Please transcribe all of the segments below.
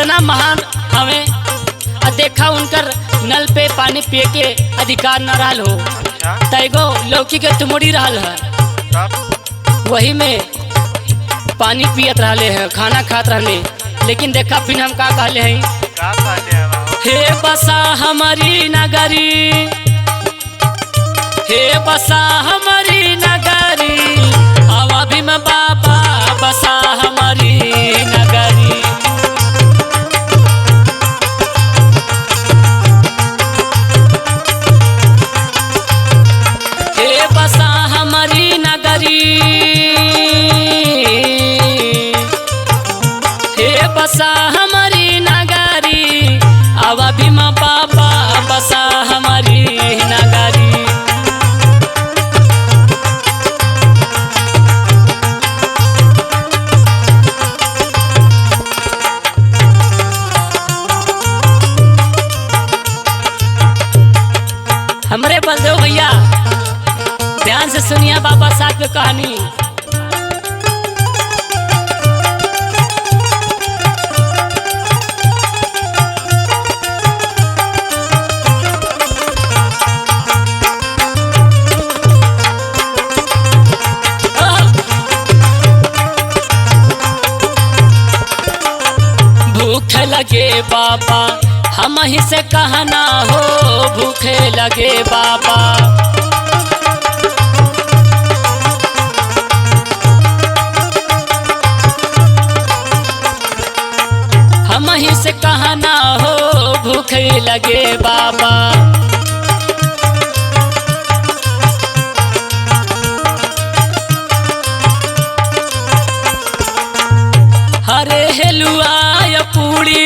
कितना महान हमें आ देखा उनकर नल पे पानी पिए के अधिकार न रहल हो अच्छा तैगो लौकी के तुमड़ी रहल है तब वही में पानी पियत रहले हैं खाना खात रहले लेकिन देखा फिर हम का कहले हैं का कहले है बाबा हे बसा हमारी नगरी हे बसा हमारी नगरी हवा भीम बाबा बसा हमारी नगरी हे बसा हमारी नगरी हे बसा हमारी नगरी आवा भीमा बाबा बसा हमारी नगरी हमरे बलदेव भैया ध्यान से सुनिए बाबा साहब की कहानी भूख लगे बाबा हम ही से कहना हो भूखे लगे बाबा हम ही से कहना हो भूखे लगे बाबा हरे हेलुआ या पूड़ी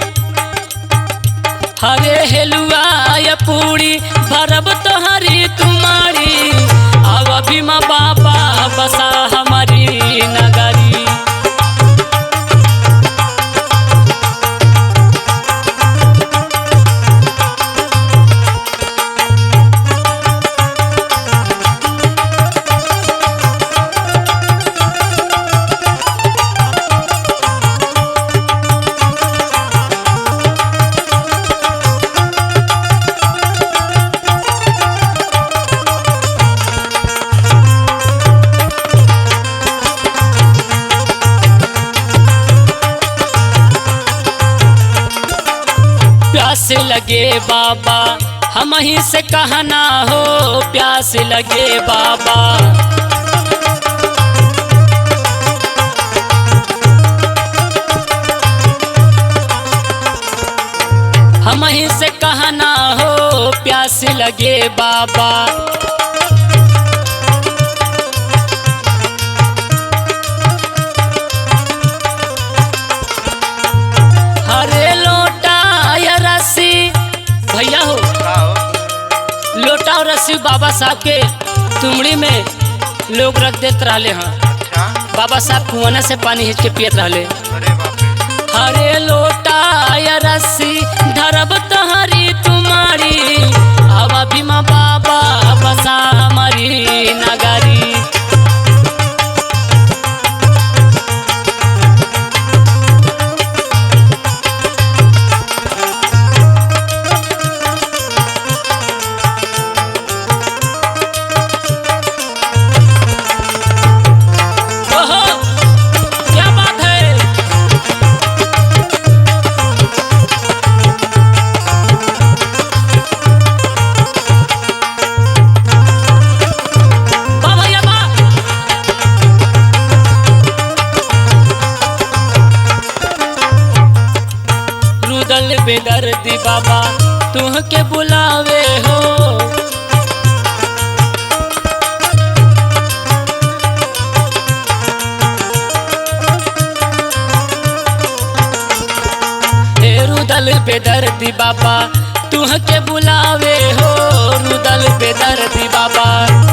हरे हेलुआ या पूड़ी भरब तोहरी तुम्हारी अब भीमा बाबा बसा हमारी नगरी प्यास लगे बाबा हम ही से कहना हो प्यास लगे बाबा हम ही से कहना हो प्यास लगे बाबा हरे लोटा या रस्सी भैया हो का हो लोटा और रस्सी बाबा साहब के तुमड़ी में लोग रख देते रहले हैं अच्छा बाबा साहब कुआना से पानी हिंच के पियत रहले अरे बाप रे हरे लोटा या रस्सी धरब तहरी तुम्हारी अब भीमा बाबा बसा हमारी नगरी ओहो क्या बात है वाह भैया वाह रुदल बेदर्दी बाबा तुह के बुलावे हो हे रुदल बेदर्दी बाबा तुह के बुलावे हो रुदल बेदर्दी बाबा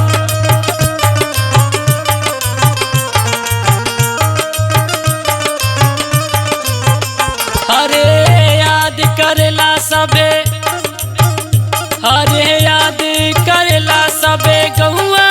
हरे याद करेला सबे हरे याद करेला सबे गहुआ